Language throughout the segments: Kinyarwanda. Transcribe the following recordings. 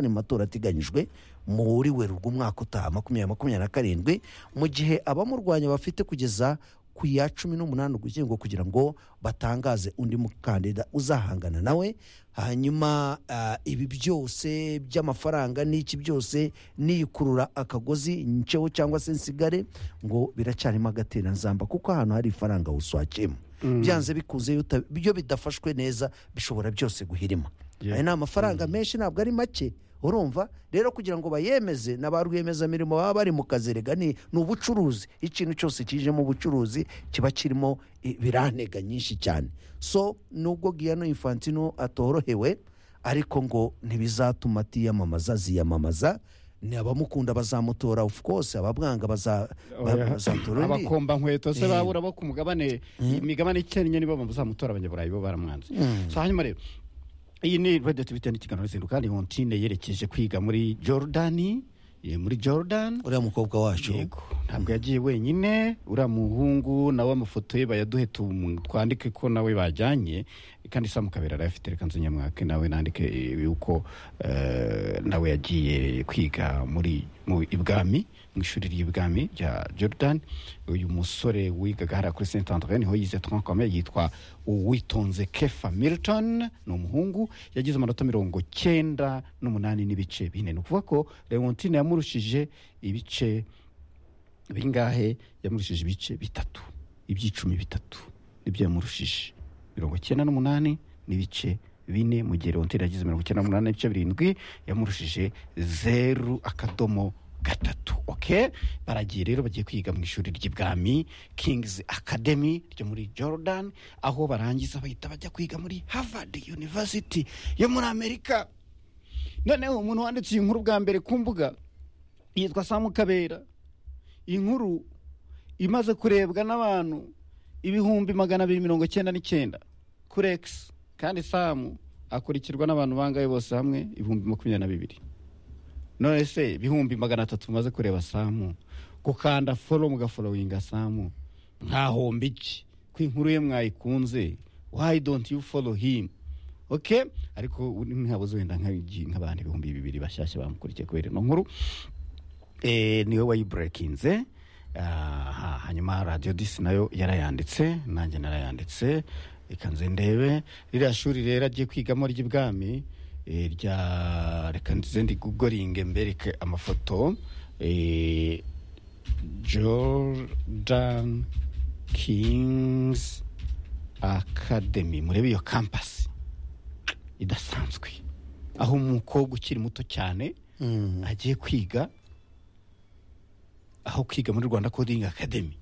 mu matora ateganyijwe muri werurwe umwaka utaha makumyabiri makumyabiri na karindwi mu gihe abamurwanya bafite kugeza ku ya cumi n'umunani ugushyingo kugira ngo batangaze undi mukandida uzahangana nawe hanyuma ah, ibi byose by'amafaranga n'iki byose n'iyikurura akagozi nceho cyangwa se nsigare ngo biracyarimo agateranzamba kuko ahantu hari ifaranga uswakiyemo byanze bikunze iyo uta- iyo bidafashwe neza bishobora byose guhirima Yeah. aya ni amafaranga menshi ntabwo ari make urumva rero kugira ngo bayemeze na ba rwiyemezamirimo baba bari mu kazi rega ni ni ubucuruzi ikintu cyose kije mu bucuruzi kiba kirimo ibirantega nyinshi cyane so nubwo giyano infantino atorohewe ariko ngo ntibizatuma atiyamamaza ziyamamaza ni abamukunda bazamutora of course abamwanga baza- ba- bazatora undi abakomba nkweto se babura bo ku mugabane imigabane icyennye nibo bazamutora abanyaburayi bo baramwanze so hanyuma rero iyi ni radio tubite n'ikiganiro zinduka ni hontine yerekeje kwiga muri jorudani muri jordan uriya mukobwa wacu yego ntabwo yagiye wenyine uriya muhungu nawe amafoto ye bayaduhe tum- twandike ko nawe bajyanye kandi samu kabera arayafite reka nze nyamwake nawe nandike yuko eh, nawe yagiye kwiga muri mu ibwami mu ishuri ry'ibwami rya jordan uyu musore wigaga hariya kuri saint andre niho yize twankome yitwa uwitonze kefa milton ni umuhungu yagize amanota mirongo cyenda n'umunani n'ibice bine ni ukuvuga ko leontine yamurushije ibice bingahe yamurushije ibice bitatu iby'icumi bitatu nibyo yamurushije mirongo icyenda n'umunani n'ibice bine mu gihe leontine yagize mirongo icyenda n'umunani n'ibice birindwi yamurushije zeru akadomo gatatu oke baragiye rero bagiye kwiga mu ishuri ry'ibwami king's academy ryo muri jordan aho barangiza bahita bajya kwiga muri harvard university yo muri amerika noneho umuntu wanditse iyi nkuru bwa mbere ku mbuga yitwa samu kabera inkuru imaze kurebwa n'abantu ibihumbi magana abiri mirongo icyenda n'icyenda kuri egisi kandi samu akurikirwa n'abantu bangahe bose hamwe ibihumbi makumyabiri na bibiri none se ibihumbi magana atatu umaze kureba samu gukanda foro mugaforowinga samu ntahomba iki ko inkuru ye mwayikunze wayi donti yu foro himu oke ariko ntihabuze wenda nk'igi- nk'abantu ibihumbi bibiri bashyashya bamukurikiye kubera ino nkuru eh, niwe wayiburekinze aha, hanyuma radiyo disi nayo yarayanditse nanjye narayanditse reka nze ndebe ririya shuri rero agiye kwigamo ry'ibwami eh, rya reka nze ndigugoringe mbereke amafoto eh, jordan kings academy murebe iyo kampasi idasanzwe aho umukobwa ukiri muto cyane Mm. agiye kwiga aho kwiga muri rwanda coding academy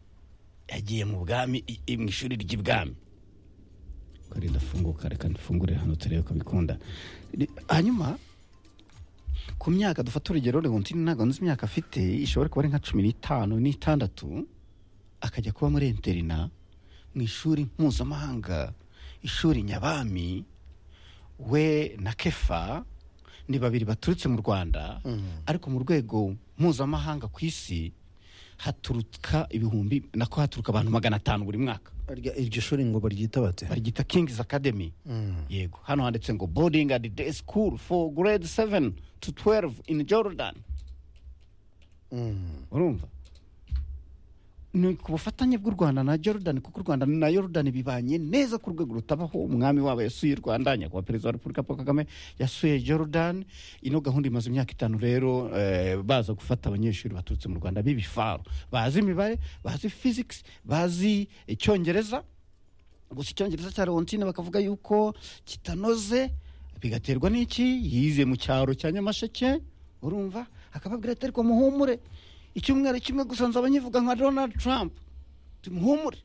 yagiye mu bwami i- i- mu ishuri ry'ibwami kare ndafunguka reka ndifungurire hano turebe ko bikunda Ni- hanyuma ku myaka dufata urugero leontine ntabwo nzi imyaka afite ishobora kuba ari nka cumi n'itanu n'itandatu akajya kuba muri interina mu ishuri mpuzamahanga ishuri nyabami we na kefa ni babiri baturutse mu rwanda ariko mu rwego mpuzamahanga ku isi haturuka ibihumbi nako haturuka abantu magana atanu buri mwaka Barya- iryo shuri ngo baryita bate baryita kings academy yego hano handitse ngo boarding at day school for grade 7 to 12 in jordan urumva ni ku bufatanye bw'u rwanda na jordan kuko u rwanda na jordan bibanye neza ku rwego rutabaho umwami wabo yasuye u rwanda nyakubahwa perezida wa repubulika paul kagame yasuye jordan ino gahunda imaze imyaka itanu rero eh, baza gufata abanyeshuri baturutse mu rwanda b'ibifaro bazi imibare bazi physics bazi icyongereza gusa icyongereza cya leontine bakavuga yuko kitanoze bigaterwa n'iki yize mu cyaro cya nyamasheke urumva akababwira ati ariko muhumure icyumweru kimwe gusa nzaba nkivuga nka donald trump tumuhumure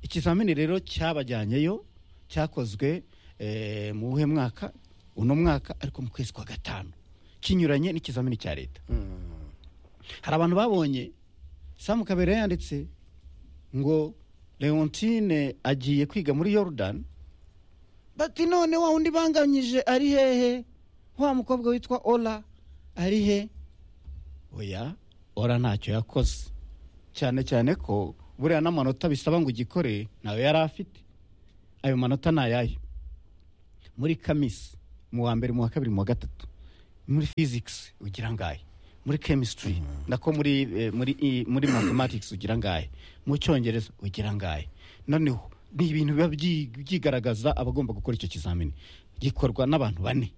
ikizamini rero cyabajyanyeyo cyakozwe eh, mu buhe mwaka uno mwaka ariko mu kwezi kwa gatanu kinyuranye n'ikizamini cya leta hari abantu babonye samu kabera yanditse ngo leontine agiye kwiga muri yorudani bati none wa wundi banganyije ari hehe wa mukobwa witwa ora ari he oya ora ntacyo yakoze cyane cyane ko buriya n'amanota bisaba ngo ugikore ntayo yari afite ayo manota ni ayayo muri kamisi mu wa mbere mu wa kabiri mu wa gatatu muri physics ugira ngahe muri chemistry nako muri eh, muri i- muri mathematics ugira ngahe mu cyongereza ugira ngahe noneho ni ibintu biba byi- byigaragaza abagomba gukora icyo kizamini gikorwa n'abantu bane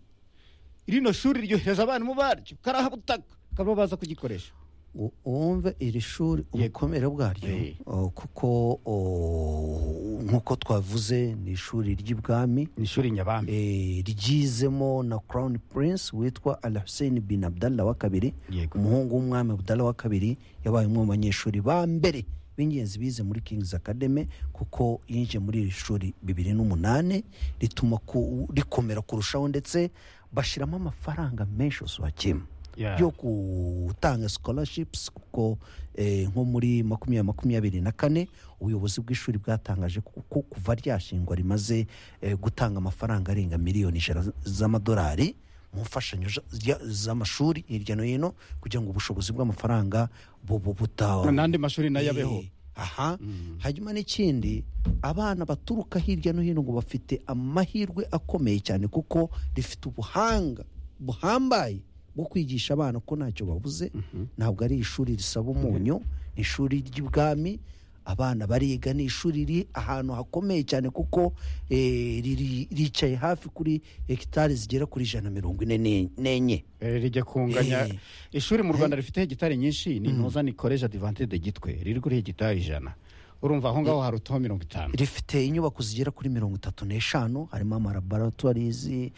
rino shuri ryohereza abarimu baryo karahabutaka bakaba baza kugikoresha U- wumve iri shuri ubukomere bwaryo Eh. o, kuko o, nk'uko twavuze ni ishuri ry'ibwami ni ishuri nyabami eh, ryizemo na crown prince witwa al hussein bin abdallah wa kabiri Yego. umuhungu w'umwami abdallah wa kabiri yabaye umwe mu banyeshuri ba mbere b'ingenzi bize muri king's academy kuko yinjiye muri iri shuri bibiri n'umunani rituma ku- rikomera kurushaho ndetse bashyiramo amafaranga menshi usubakiyemo Yeah. yo gutanga scholarships kuko eh, nko muri makumyabiri makumyabiri na kane ubuyobozi bw'ishuri bwatangaje ko ko kuva ryashingwa rimaze eh, gutanga amafaranga arenga miliyoni ijana z- z'amadolari mu mfashanyo za- ya- z'amashuri hirya no hino kugira ngo ubushobozi bw'amafaranga bubu buta n'andi mashuri nayo abeho Eh, aha hanyuma n'ikindi abana baturuka hirya no hino ngo bafite amahirwe akomeye cyane kuko rifite ubuhanga buhambaye bwo kwigisha abana ko ntacyo babuze ntabwo ari ishuri risaba umunyu ni ishuri ry'ibwami abana bariga ni ishuri riri ahantu hakomeye cyane kuko eh, riri- ricaye hafi kuri hegitari zigera kuri ijana na mirongo ine n'en- n'enye Eh, rijya kunganya Eh. ishuri mu rwanda rifite hegitari nyinshi ni intuza ni koreje adivante de gitwe riri kuri hegitari ijana urumva aho ngaho hari utuho mirongo itanu rifite inyubako zigera kuri mirongo itatu n'eshanu harimo amalaboratoires eh,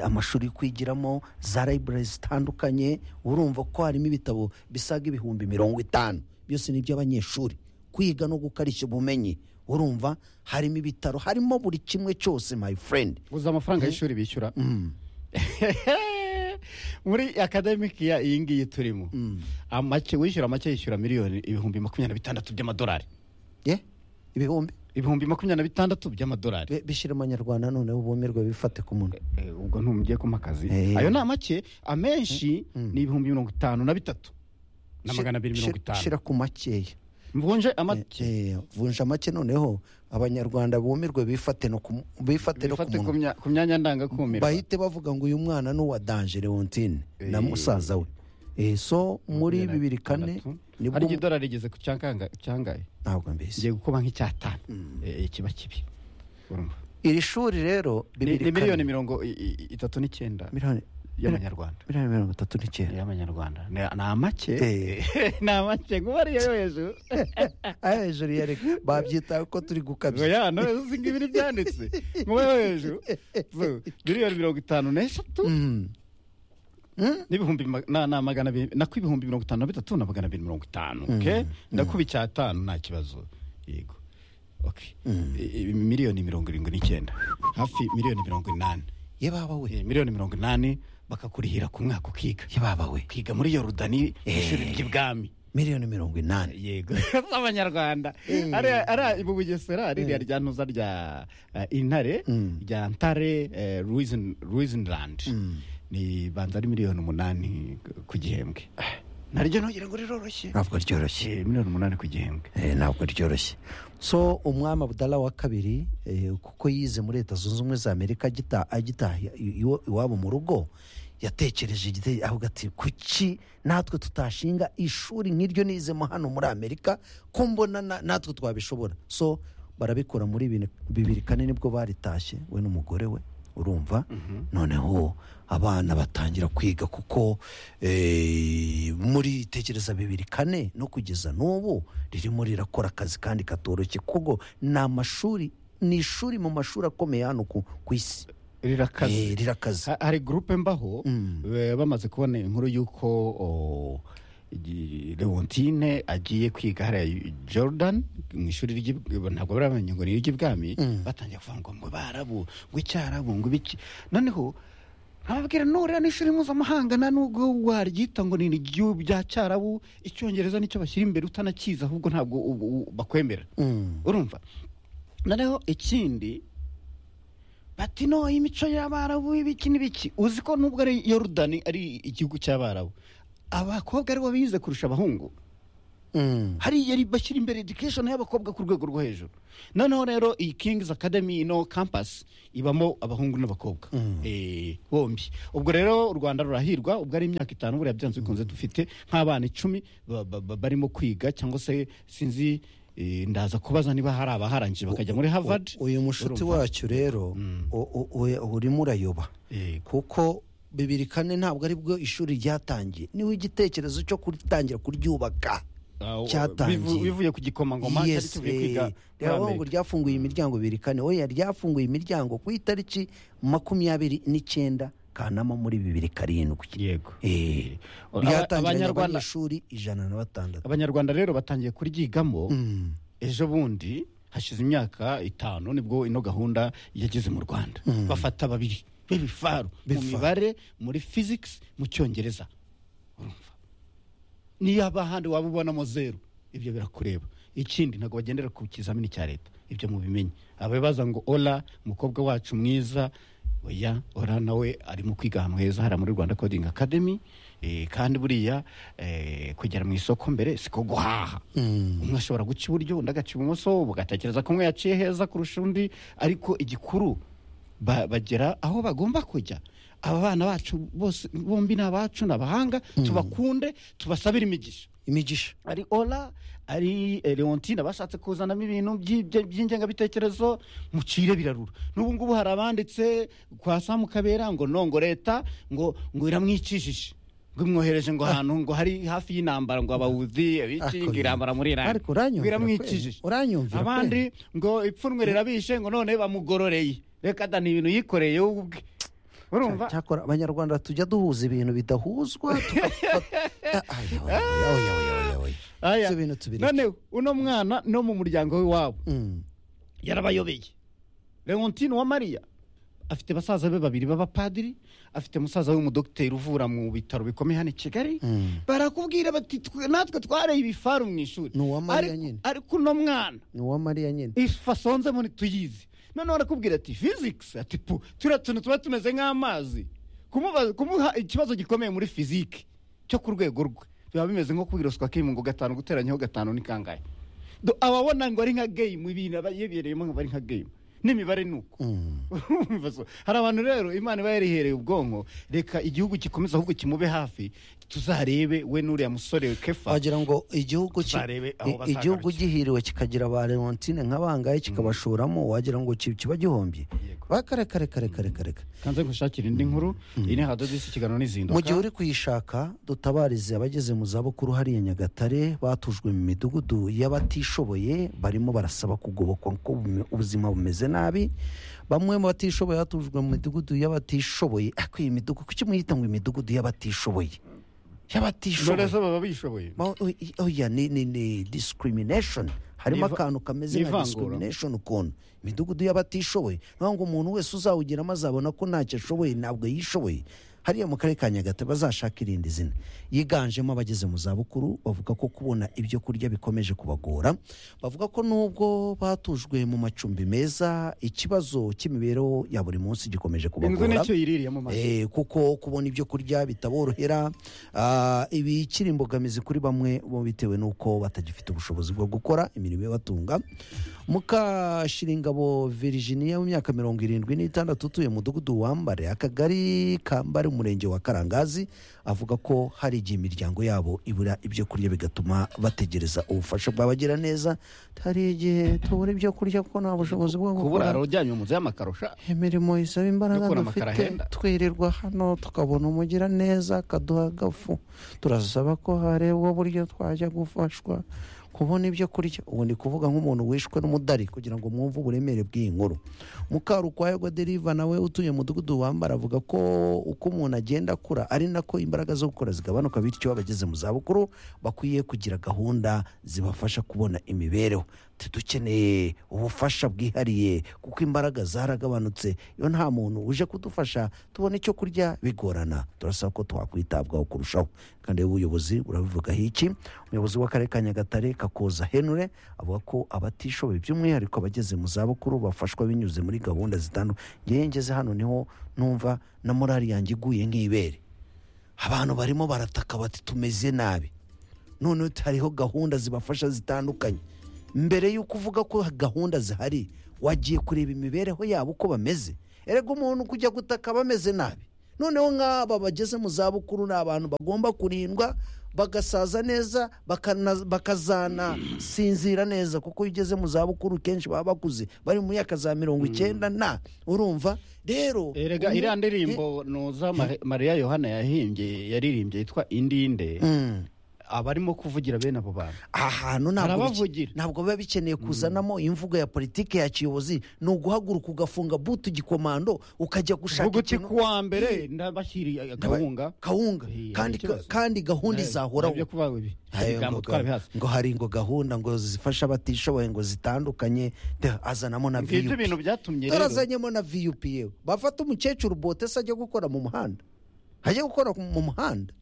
amashuri yo kwigiramo za library zitandukanye urumva ko harimo ibitabo bisaga ibihumbi mirongo itanu byose ni iby'abanyeshuri kwiga no gukarishya ubumenyi urumva harimo ibitaro harimo buri kimwe cyose my friend guza amafaranga y'ishuri bishyura muri akademiki ya iyi ngiyi turimo Amake- wishyura make yishyura miliyoni ibihumbi makumyabiri na bitandatu by'amadolari yeah? ibihumbi ibihumbi makumyabiri na bitandatu by'amadolari Bi- bishyire amanyarwanda noneho bumirwe bifate ku munwa Eh, ubwo ntumugiye kuma akazi Eh. ayo ni amake amenshi ni ibihumbi mirongo itanu na bitatu na magana abiri mirongo Shira- itanu shira ku makeya mvunje amake Eh, vunja make noneho abanyarwanda bumirwe bifate no ku bifate no ku bifate ku munwa mya- ku myanya ndangakumira bahite bavuga ngo uyu mwana ni uwa danje leontine na Eh. musaza we Eh, so muri bibiri kane hari nibwo idolari rigeze ku cyanganga cyangaye ntabwo mbese ngiye gukuba nk'icyatanu Eh, kiba kibi urumva iri shuri rero ni bibiri ni miliyoni kane mirongo i- i- itatu n'icyenda miliyoni y'amanyarwanda miliyoni mirongo itatu n'icyenda y'amanyarwanda ni ni amake Eh. ni amake kuba ariyo yo hejuru ayo hejuru yari babyitaho ko turi ngo gukabya ya no uzi ngo ibiri byanditse kuba yo hejuru So, miliyoni mirongo itanu n'eshatu Mm. Mm? n'ibihumbi ma- na na magana abiri nako ibihumbi mirongo itanu na bitatu na magana abiri mirongo itanu okay? ndakuba icyatanu nta kibazo yego okay. I- i- miliyoni mirongo irindwi n'icyenda hafi miliyoni mirongo inani ye baba we Eh, miliyoni mirongo inani bakakurihira ku mwaka ukiga ye baba we ukiga muri yorodani ishuri ry'ibwami miliyoni mirongo inani yego z'abanyarwanda ariya ariya mu bugesera ririya rya ntuza rya eh, intare rya ntare eh, Ruizen- ruizenland ni banza ari miliyoni umunani ku gihembwe naryo ntugira ngo riroroshye ntabwo ryoroshye Eh, miliyoni umunani ku gihembwe Eh, ntabwo ryoroshye so umwami abudala wa kabiri eh, kuko yize muri leta zunze ubumwe za amerika agita- agitaha i- iwa- iwabo mu rugo yatekereje igite- avuga ati kuki natwe tutashinga ishuri nk'iryo nizemo hano muri amerika ko mbona na- natwe twabishobora so barabikora muri bine- bibiri kane nibwo baritashye we n'umugore we urumva noneho abana batangira kwiga kuko eh, muri tekereza bibiri kane no kugeza n'ubu ririmo rirakora akazi kandi katoroshye kuko ni amashuri ni ishuri mu mashuri akomeye hano ku ku isi rirakaze Eh, rirakaze Ha- hari gurupe mbaho eh, bamaze kubona inkuru y'uko o, i- leontine agiye kwiga hariya jordan mu ishuri ry'i- ntabwo barabonye ngo ni iry'ibwami batangiye kuvuga ngo ngo barabu ngo icyarabu ngo ibiki noneho nababwira nurira n'ishuri mpuzamahanga nta nubwo waryita ngo ni iryo bya cyarabu icyongereza nicyo bashyira imbere utanakizi ahubwo ntabwo ubu- ubu bakwemera Mm. urumva noneho ikindi bati no imico y'abarabu ibiki n'ibiki uzi ko nubwo ari yorodani ari igihugu cy'abarabu abakobwa aribo bize kurusha abahungu hariya ri- bashyira imbere education y'abakobwa ku rwego rwo hejuru noneho rero iyi king's academy ino campus ibamo abahungu n'abakobwa Eh, bombi ubwo rero u rwanda rurahirwa ubwo ari imyaka itanu buriya byanze bikunze dufite nk'abana icumi ba- ba- ba- barimo kwiga cyangwa se sinzi eh, ndaza kubaza niba hari abaharangije bakajya muri harvard uyu mushuti urumva? wacu rero u- u- u- urimo urayoba Yego. kuko bibiri kane ntabwo ari bwo ishuri ryatangiye niwe igitekerezo cyo kuritangira kuryubaka Ah, cyatangiye. bivu- bivuye ku gikomangoma cyari Yes, kivuye kwiga eh, muri rero ngo amerika ryafunguye imiryango bibiri kane oya ryafunguye imiryango ku itariki makumyabiri n'icyenda kanama muri bibiri karindwi yego Eh, Aba- ryatangiranye abanyarwanda abanyeshuri ijana na batandatu abanyarwanda rero batangiye kuryigamo Mm. ejo bundi hashize imyaka itanu nibwo ino gahunda yageze mu rwanda bafata babiri b'ibifaru mu Bifaru. mibare muri physics mu cyongereza urumva niyo abahandi waba ubonamo zeru ibyo birakureba ikindi ntabwo bagendera ku kizamini cya leta ibyo mubimenye ababaza ngo ora umukobwa wacu mwiza oya ora nawe arimo kwiga ahantu heza hariya muri rwanda coding academy eh, kandi buriya eh, kugera mu isoko mbere siko guhaha umwe ashobora guca iburyo undi agaca ibumoso ugatekereza ko umwe yaciye heza kurusha undi ariko igikuru ba- bagera aho bagomba kujya aba bana bacu bose bombi ni abacu ni abahanga tubakunde tubasabire imigisha imigisha ari ora ari eh, leontine bashatse kuzanamo ibintu by'ibyo- by'ingengabitekerezo mucire birarura n'ubu ngubu hari abanditse kwa samu kabera ngo no ngo leta ngo ngo iramwicishije ngo imwohereje ngo ahantu ngo hari hafi y'intambara ngo abawuzi abiki ngo Ako- irambara muri irani ariko uranyumvira ngo iramwicishije kweli? Uranyumvira abandi ngo ipfunwe rirabishe ngo none bamugororeye reka da ni ibintu yikoreye we ubwe urumva cyakora abanyarwanda tujya duhuza ibintu bidahuzwa tugafata- Ah, aya, oya, oya, oya, oya, oya. aya Si ibintu tubireke. none uno mwana no mu muryango w'iwabo Mm. yarabayobeye leontine wa mariya afite basaza be babiri b'abapadiri afite musaza we umudogiteri uvura mu bitaro bikomeye hano i kigali Mm. barakubwira bati "Twe- natwe twareye ibifaru mu ishuri Ni uwa Mariya Ariko- nyine. ariko uno mwana ni uwa mariya nyine ifasonze muri tuyizi noneho arakubwira ati physics ati pu turiya tuntu tuba tumeze nk'amazi kumubaza- kumuha ikibazo gikomeye muri fizike cyo ku rwego rwe biba bimeze nko kwiroswa k'imungo gatanu guteranyaho gatanu ni kangahe Do- ababona ngo ari nka game ibintu aba yibereyemo ngo ari nka game n'imibare ni uko Mm. Urumva so? hari abantu rero imana iba yarihereye ubwonko reka igihugu gikomeza ahubwo kimube hafi tuzarebe we n'uriya musore kefa wagira ngo igihugu ki- Tuzarebe aho i- bazagarukira. igihugu gihiriwe kikagira ba leontine nka bangahe kikabashoramo wagira ngo ki- kiba gihombye Yego. bakarekarekarekarekareka kanze gushakira indi nkuru iyi ni hadodisi ikiganiro n'izinduka mu gihe uri kuyishaka dutabarize abageze mu zabukuru hariya nyagatare batujwe mu midugudu y'abatishoboye barimo barasaba kugobokwa ko bume- ubuzima bumeze nabi bamwe mu batishoboye batujwe mu midugudu y'abatishoboye ariko iyi midugudu kuki muyita ngo imidugudu y'abatishoboye y'abatishoboye None se baba bishoboye Ma- o- i- oya ni ni ni discrimination harimo Ni iva- akantu kameze ni nka ivangura. discrimination ukuntu imidugudu y'abatishoboye ni ukuvuga ngo umuntu wese uzawugeramo azabona ko ntacyo ashoboye ntabwo yishoboye hariya mu karere ka nyagatare bazashaka irindi zina yiganjemo abageze mu zabukuru bavuga ko kubona ibyo kurya bikomeje kubagora bavuga ko nubwo batujwe mu macumbi meza ikibazo cy'imibereho ya buri munsi gikomeje inzu kubagora nicyo yiririye mu maso Eh, kuko kubona ibyo kurya bitaborohera ah, ibikiri imbogamizi kuri bamwe bo bitewe n'uko batagifite ubushobozi bwo gukora imirimo ibatunga mukashiringabo virginia w'imyaka mirongo irindwi n'itandatu utuye mu mudugudu wambare akagari kambare umurenge wa karangazi avuga ko hari igihe imiryango yabo ibura ibyo kurya bigatuma bategereza ubufasha bwabagera neza hari igihe tubura ibyo kurya kuko nta bushobozi bwo gukora kuburara ujyanye mu nzu y'amakarosha imirimo isaba imbaraga Gukora amakara dufite ahenda. twirirwa hano tukabona umugira neza akaduha agafu turasaba ko harebwa uburyo twajya gufashwa kubona ibyo kurya ubu ni kuvuga nk'umuntu wishwe n'umudari kugira ngo mwumve uburemere bw'iyi nkuru mukarukwayagwa deriva nawe utuye mu mudugudu wambara avuga ko uko umuntu agenda akura ari nako imbaraga zo gukora zigabanuka bityo abageze mu zabukuru bakwiye kugira gahunda zibafasha kubona imibereho Ati, dukeneye ubufasha bwihariye kuko imbaraga zaragabanutse iyo nta muntu uje kudufasha tubona icyo kurya bigorana turasaba ko twakwitabwaho kurushaho kandi ubuyobozi burabivugaho iki umuyobozi w'akarere ka nyagatare kakoza henure avuga ko abatishoboye by'umwihariko abageze mu zabukuru bafashwa binyuze muri gahunda zitandukanye ngewe ngeze hano niho numva na morali yanjye iguye nk'ibere abantu barimo barataka bati tumeze nabi noneho hariho gahunda zibafasha zitandukanye mbere y'uko uvuga ko gahunda zihari wagiye kureba imibereho yabo uko bameze erega umuntu kujya gutaka bameze nabi noneho nk'aba bageze mu zabukuru ni abantu bagomba kurindwa bagasaza neza bakana- bakazanasinzira neza kuko iyo ugeze mu zabukuru kenshi baba bakuze bari mu myaka za mirongo icyenda na urumva rero erega uyu- iriya ndirimbo noza Mari- mariya yohana yahimbye yaririmbye yitwa indinde Mm. abarimo kuvugira bene abo bantu ahantu ntabwo bike- Arabavugira. ntabwo biba bikeneye kuzanamo imvugo ya politiki ya kiyobozi ni uguhaguruka ugafunga butu igikomando ukajya gushaka vuga uti ikintu kuwa mbere ndabashyiriye akawunga kawunga Iya, kandi hari ikibazo. kandi gahunda izahoraho ibyo kuvuga ngo ibi Ayo ibigambo ngo- twarabihase ngo hari ngo gahunda ngo zifasha abatishoboye ngo zitandukanye de, azanamo na ngibyo viyupi ibintu byatumye rero tarazanyemo na viyupi yewe bafata umukecuru bote se ajya gukora mu muhanda ajya gukora mu muhanda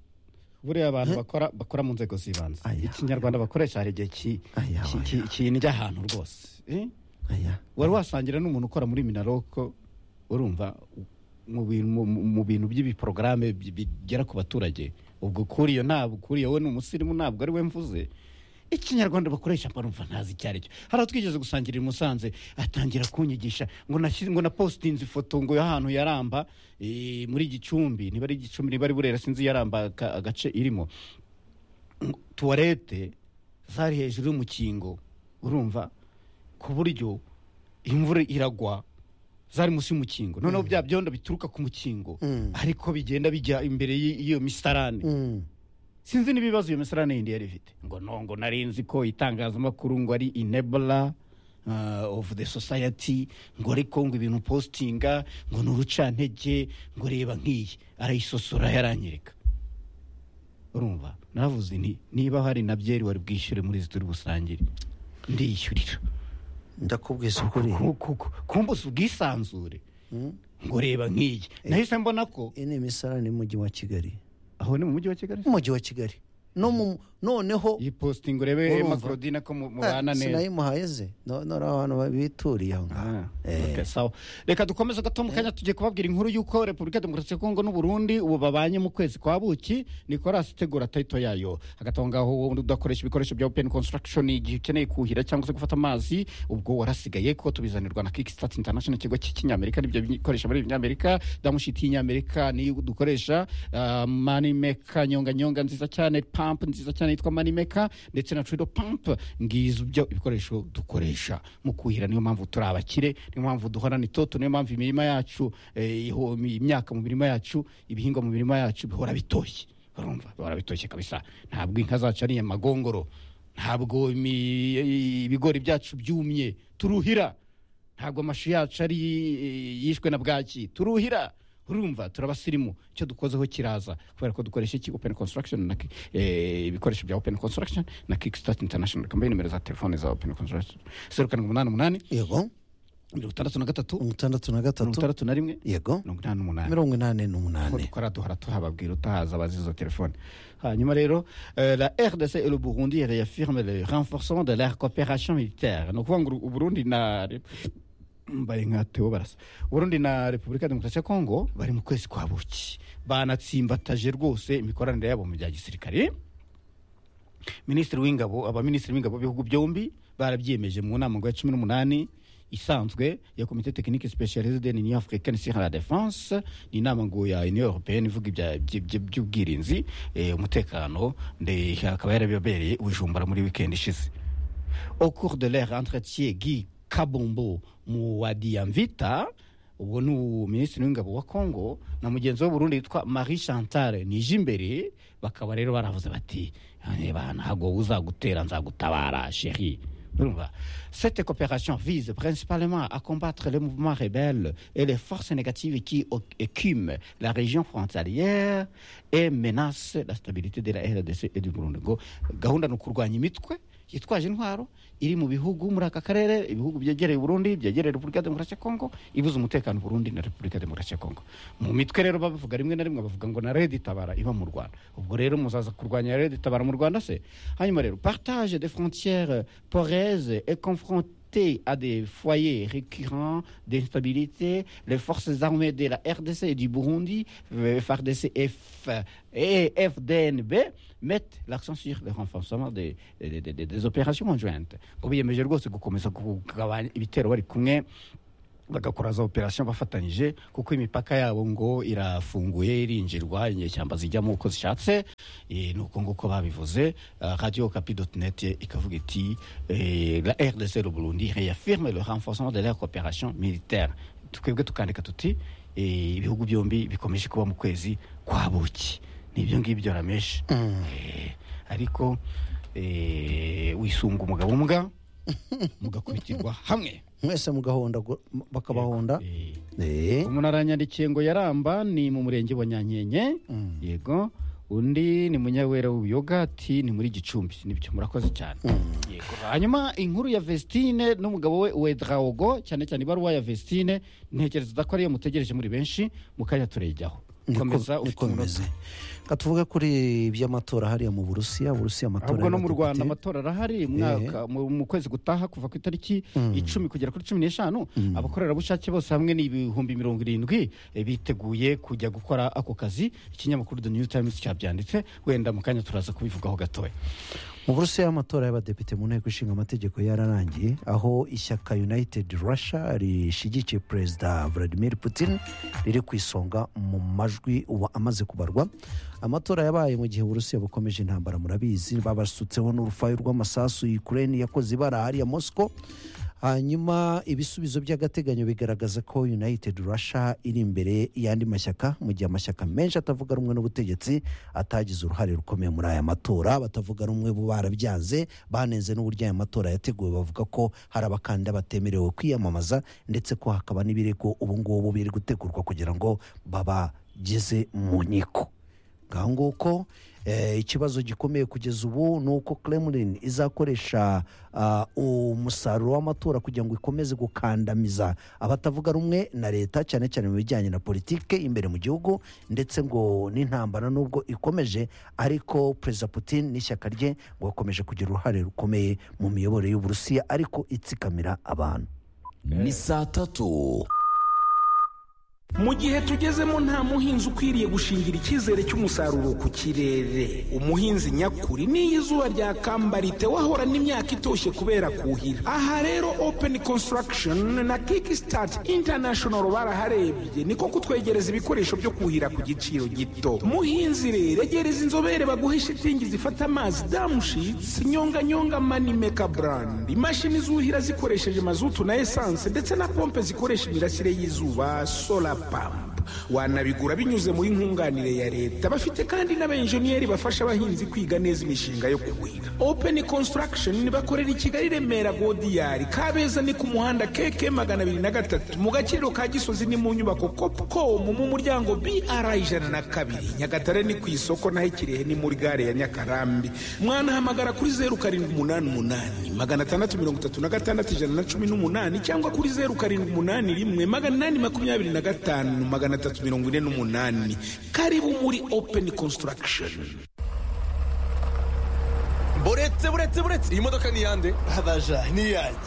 buriya abantu bakora bakora mu nzego z'ibanze Aya. ikinyarwanda bakoresha hari igihe ki- Aya, ki- aya. ki- kindya ahantu rwose Eh? Aya. wari wasangira n'umuntu ukora muri minaroko urumva mu bintu mu- mu bintu by'ibiporogaramu bi- bigera ku baturage ubwo kuri iyo ntabwo kuri iyo we ni umusirimu ntabwo ari we mvuze ikinyarwanda bakoresha barumva ntazi icyo ari cyo hari aho twigeze gusangira i musanze atangira kunyigisha ngo nashyize ngo na positinze ifoto ngo y'ahantu yaramba eh, muri gicumbi niba ari gicumbi niba ari burera sinzi yaramba aka- agace irimo tuwarete zari hejuru y'umukingo urumva ku buryo imvura iragwa zari munsi y'umukingo noneho bya byondo bituruka ku mukingo Mm. ariko bigenda bijya imbere y'i- y'iyo misarane Mm. sinzi n'ibibazo iyo misarane yindi yari ifite ngo no ngo nari nzi ko itangazamakuru ngo ari enabler uh, of the society ngo ariko ngo ibintu postinga ngo ni urucantege ngo reba nk'iyi arayisosora yaranyereka urumva naravuze nti niba hari na byeri wari bwishyure muri izi turi busangire ndiyishyurira ndakubwiza ukuri Ku- ku- ku- kumbuza ubwisanzure ngo reba nk'iyi nahise mbona ko iyi ni imisarane y'umujyi wa kigali aho ni mu mujyi wa kigali umujyi wa kigali no mu noneho iyi posting urebe Urumva. Emma Claudine ko mu- mubana neza sinayimuhaye ze no- noneho abantu bituriye aho ngaho Ah, okay, sawa. reka dukomeze gato mu kanya tugiye kubabwira inkuru y'uko repubulika ya demokarasi ya kongo n'uburundi ubu babanye mu kwezi kwa buki nicolas tegura tayito yayo hagati aho ngaho wowe udakoresha ibikoresho bya open construction igihe ukeneye kuhira cyangwa se gufata amazi ubwo warasigaye ko tubizanirwa na kickstart international ikigo cy'inyamerika n'ibyo bikoresha muri binyamerika damushiti y'inyamerika niyo dukoresha ah, manimeka nyonga nyonga nziza cyane pamp nziza cyane yitwa manimeka ndetse na turido pamp ngizo byo ibikoresho dukoresha mu kuhira niyo mpamvu turi abakire niyo mpamvu duhorana itoto niyo mpamvu imirima yacu eh, iho- imyaka mu mirima yacu ibihingwa mu mirima yacu bihora bitoshye urumva bihora bitoshye kabisa ntabwo inka zacu ari amagongoro ntabwo imi- ibigori byacu byumye turuhira ntabwo amashu yacu ari yishwe na bwaki turuhira urumva turabasirimu icyo dukozeho kiraza kubera ko dukoresha iki open construction na ki- eh, ibikoresho bya open construction na kickstart international kambaye nimero za telefone za open construction zeru karindwi umunani umunani yego mirongo itandatu na gatatu mirongo itandatu na mirongo gatatu itandatu na rimwe yego mirongo inani n'umunani mirongo inani ko n'umunani dukora duhora tuhababwira utahaza abazi izo telefone hanyuma rero eh, la rdc et le burundi réaffirme le renforcement de leur coopération militaire ni ukuvuga ngo u burundi na Rep- bari nka Theo barasa uburundi na repubulika ya demokarasi ya kongo bari mu kwezi kwa buki banatsimbataje rwose imikoranire yabo mu bya gisirikare minisitiri w'ingabo abaminisitiri b'ingabo b'ibihugu byombi barabyiyemeje mu nama ngo ya cumi n'umunani isanzwe ya komite tekinike specialise de l'union africaine sur la défense ni inama ngo ya union européenne ivuga ibya- by- by- by'ubwirinzi eh, umutekano nde akaba yarabibereye ubujumbura muri weekend ishize au cours de leur entretien guy kabombo mu wa diamvita ubwo ni minisitiri w'ingabo wa congo na mugenzi we burundi yitwa marie chantal nijimbere bakaba rero baravuze bati "Eh, bana ntabwo uzagutera nzagutabara sheri Urumva? Cette coopération vise principalement à combattre les mouvements rebelles et les forces négatives qui oc- écument la région frontalière et menacent la stabilité de la RDC et du Burundi. Ngo gahunda ni ukurwanya imitwe yitwaje intwaro iri mu bihugu muri aka karere ibihugu byegereye Burundi byegereye Repubulika ya Demokarasi ya Kongo ibuza umutekano Burundi na Repubulika ya Demokarasi ya Kongo mu mitwe rero babivuga rimwe na rimwe bavuga ngo na Red Tabara iba mu Rwanda ubwo rero muzaza kurwanya Red Tabara mu Rwanda se hanyuma rero partage des frontières poreuses et confrontation assister à des foyers récurrents d'instabilité, les forces armées de la RDC et du Burundi, euh, FARDC et F- et FDNB, mettent l'accent sur le renforcement des, des, des- des opérations conjointes. Biyemeje rwose gukomeza kugabanya ibitero bari kumwe bagakora za operasiyo bafatanyije kuko imipaka yabo ngo irafunguye irinjirwa inyeshyamba zijyamo uko zishatse Eh, ni uko nguko babivuze Ah, radio kapi neti ikavuga iti eh, la rdc le burundi réaffirme le renforcement de leur coopération militaire twebwe tukandika tuti eh, ibihugu byombi bikomeje kuba mu kwezi kwa buki ni ibyo ngibyo rameshi Eh, ariko eh, wisunga umugabo umbwa mugakubitirwa hamwe mwese mugahonda gu- m- bakabahonda Eh, Eh, umuntu aranyandikiye ngo yaramba ni mu murenge wa nyankenke Mm. yego undi ni munyawera w'ubuyoga ati ni muri gicumbi nibyo murakoze cyane yego hanyuma inkuru ya vestine n'umugabo we wedraogo cyane cyane ibaruwa ya vestine ntekereza ko ariyo mutegereje muri benshi mu kanya turejyaho niko- komeza ufite niko umunota bimeze ka tuvuge kuri iby'amatora hariya mu burusiya burusiya amatora ahubwo no mu y'abadepite. rwanda amatora arahari mwaka mu mu kwezi gutaha kuva ku itariki icumi kugera kuri cumi n'eshanu abakorerabushake bose hamwe ni ibihumbi mirongo irindwi eh, biteguye kujya gukora ako kazi ikinyamakuru the new times cyabyanditse wenda mu kanya turaza kubivugaho gatoya mu burusiya amatora y'abadepite mu nteko ishinga amategeko yararangiye aho ishyaka united russia rishyigikiye perezida vladimir putin riri ku isonga mu majwi ubu amaze kubarwa amatora yabaye mu gihe uburusiya bukomeje intambara murabizi babasutseho n'urufayo rw'amasasu ukraine yakoze ibara hariya moscow hanyuma ibisubizo by'agateganyo bigaragaza ko united russia iri imbere y'andi mashyaka mu gihe amashyaka menshi atavuga rumwe n'ubutegetsi atagize uruhare rukomeye muri aya matora batavuga rumwe bo barabyanze banenze n'uburyo aya matora yateguwe bavuga ko hari abakandida batemerewe kwiyamamaza ndetse ko hakaba n'ibirego ubu ngubu biri gutegurwa kugira ngo babageze mu nkiko ngaho nguko eh, ikibazo gikomeye kugeza ubu ni uko kremlin izakoresha ah, umusaruro w'amatora kugira ngo ikomeze gukandamiza abatavuga rumwe na leta cyane cyane mu bijyanye na politike imbere mu gihugu ndetse ngo n'intambara nubwo ikomeje ariko perezida putin n'ishyaka rye ngo bakomeje kugira uruhare rukomeye mu miyoborere y'uburusiya ariko itsikamira abantu ni saa tatu mu gihe tugezemo nta muhinzi ukwiriye gushingira icyizere cy'umusaruro ku kirere umuhinzi nyakuri n'iyo izuba ryakambarite wahorana imyaka itoshye kubera kuhira aha rero open construction na kickstart international baraharebye niko kutwegereza ibikoresho byo kuhira ku giciro gito muhinzi rero egereza inzobere baguhe shitingi zifata amazi damushitsi nyonganyonga manimeka brand imashini zuhira zikoresheje mazutu na esanse ndetse na pompe zikoresha imirasire y'izuba solar pump wanabigura binyuze muri nkunganire ya leta bafite kandi n'abenjeniyeri bafasha abahinzi kwiga neza imishinga yo kuhira open construction bakorera i kigali remera godiyari kabeza ni ku muhanda keke magana abiri na gatatu mu gaciro ka gisozi ni mu nyubako copcom mu muryango br ijana na kabiri nyagatare ni ku isoko naho ikirehe ni muri gare ya nyakarambi mwanahamagara kuri zeru karindwi umunani umunani magana atandatu mirongo itatu na gatandatu ijana na cumi n'umunani cyangwa kuri zeru karindwi umunani rimwe magana inani makumyabiri na gatanu magana atatu mirongo ine n'umunani karibu muri open construction buretse buretse buretse iyi modoka ni iyande abaja niyanjye